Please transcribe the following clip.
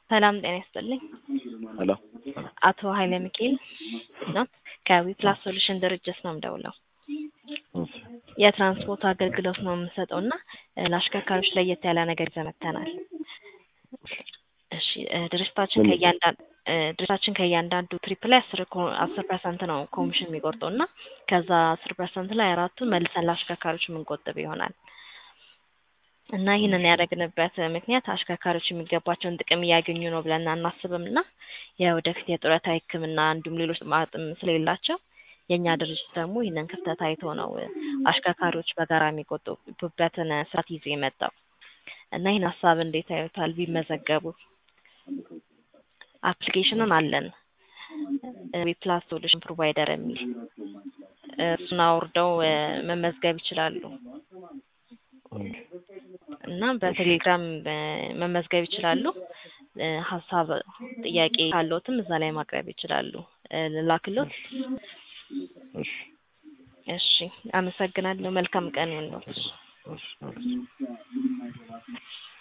ሰላም ጤና ይስጥልኝ። ሄሎ አቶ ኃይለ ሚካኤል ነው ከዊፕላስ ሶሉሽን ድርጅት ነው የምደውለው። እሺ የትራንስፖርት አገልግሎት ነው የምንሰጠው እና ለአሽከርካሪዎች ለየት ያለ ነገር ይዘን መጥተናል። እሺ እ ድርጅታችን ምን? ከእያንዳንዱ ድርጅታችን ከእያንዳንዱ ትሪፕ ላይ አስር ኮ- አስር ፐርሰንት ነው ኮሚሽን የሚቆርጠው እና ከዛ አስር ፐርሰንት ላይ አራቱን መልሰን ለአሽከርካሪዎች የምንቆጥብ ይሆናል እና ይህንን ያደረግንበት ምክንያት አሽከርካሪዎች የሚገባቸውን ጥቅም እያገኙ ነው ብለን አናስብም እና የወደፊት የጡረታ ሕክምና እንዲሁም ሌሎች ጥቅም ስለሌላቸው የእኛ ድርጅት ደግሞ ይህንን ክፍተት አይቶ ነው አሽከርካሪዎች በጋራ የሚቆጥቡበትን ስርዓት ይዞ የመጣው እና ይህን ሀሳብ እንዴት ያዩታል ቢመዘገቡ? አፕሊኬሽንም አለን ዊፕላስ ሶሉሽን ፕሮቫይደር የሚል እሱን አውርደው እ መመዝገብ ይችላሉ ኦኬ። እና በቴሌግራም እ መመዝገብ ይችላሉ። እ ሀሳብ ጥያቄ ካለዎትም እዛ ላይ ማቅረብ ይችላሉ። እ ልላክልዎት? እሺ እሺ አመሰግናለሁ። መልካም ቀን ይሁንልዎት። እሺ እሺ